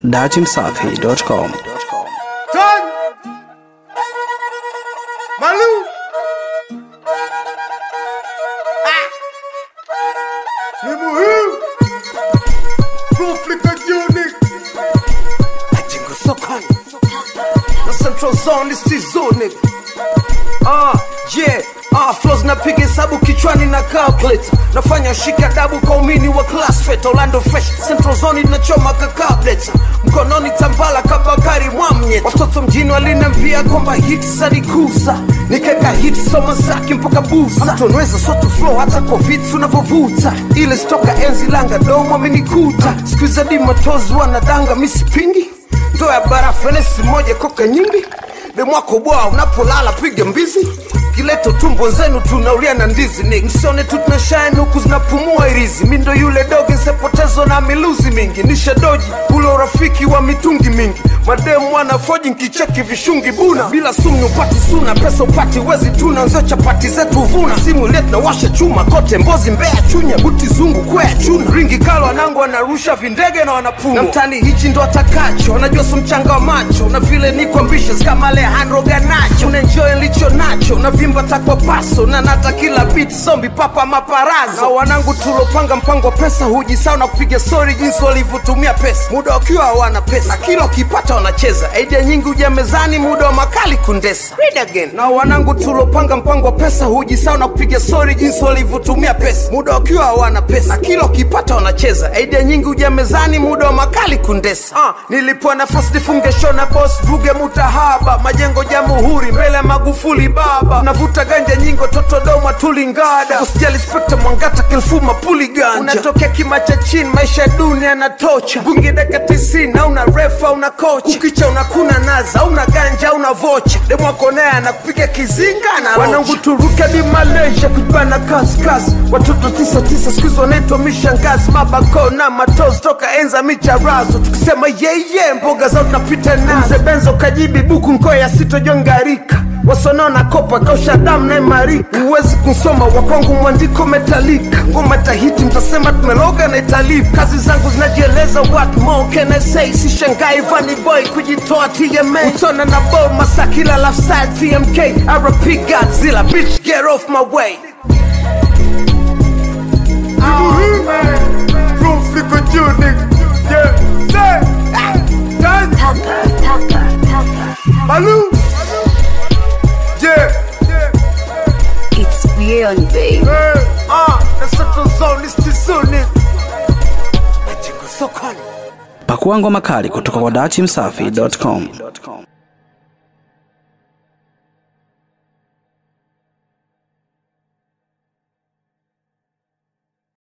datimsafi.com Done. Malou. Ah. Ni muhimu. Conflict unit. Majengo sokoni. Na Central Zone is zone. Ah, yeah. Ah, flows napiga hesabu kichwani na calculator nafanya shika dabu kwa umini wa class fet Orlando fresh Central Zone inachoma kakableta mkononi tambala kabakari mwamye watoto mjini walinambia kwamba hits alikuza nikeka hits soma zake mpaka buza mtonweza soto flow hata kwa vitu unavyovuta ile stoka enzi langa domo amenikuta skuiza di matozi wanadanga misipingi ndo ya barafu enesi moja koka nyingi demwako bwa unapolala piga mbizi kileto tumbo zenu tunaulia na ndizi ni msione tu tunashine huku zinapumua irizi mi ndo yule doge nsepotezo na miluzi mingi nishadoji ule urafiki wa mitungi mingi mademu wanafoji nkicheki vishungi buna bila sumu upati suna pesa upati wezi tuna nzio chapati zetu vuna simu ile tunawasha chuma kote mbozi mbea chunya buti zungu kwea chuna ringi kalo wanangu wanarusha vindege na wanapumwa na mtani hichi ndo atakacho wanajua su mchanga wa macho na vile niko ambitious kama Alejandro Ganacho unaenjoy licho nacho na vimba takwa paso na nata kila beat zombi papa maparazo na wanangu tulopanga mpango wa pesa hujisao na kupiga story jinsi walivyotumia pesa muda wakiwa hawana pesa na kila ukipata wanacheza idea nyingi huja mezani muda wa makali kundesa Read again. na wanangu tulopanga mpango wa pesa hujisao na kupiga story jinsi walivyotumia pesa muda wakiwa hawana pesa na kila ukipata wanacheza idea nyingi huja mezani muda wa makali kundesa ah, nilipewa nafasi nifunge show na boss buge mutahaba majengo jamhuri mbele ya magufuli baba navuta ganja nyingo totodoma tulingada usijali spekta mwangata kilfuma puli ganja unatokea kima cha chini maisha ya dunia yanatocha bungi daka tisini auna refa una kocha ukicha unakuna naza una ganja una vocha demwakonea anakupiga kizinga na wanangu turuke di malaysia kujibana kaskasi watoto tisa tisa skuizi wanaitwa mishangazi mabako na matozi toka enza micharazo tukisema yeye mboga zao tunapita nazo mzee benzo kajibi buku nkoya sitojongarika wasonona kopa kausha damu na imarika huwezi kusoma wakwangu mwandiko metalika ngoma tahiti mtasema tumeloga na italipu kazi zangu zinajieleza what more can I say sishangai vani boy kujitoa TMA utona na bo masakila lafside TMK RP Godzilla bitch get off my way Malou, yeah, It's beyond, babe. hey, ah, the central zone is the zone. Majengo sokoni. pakua ngoma kali kutoka kwa datimsafi.com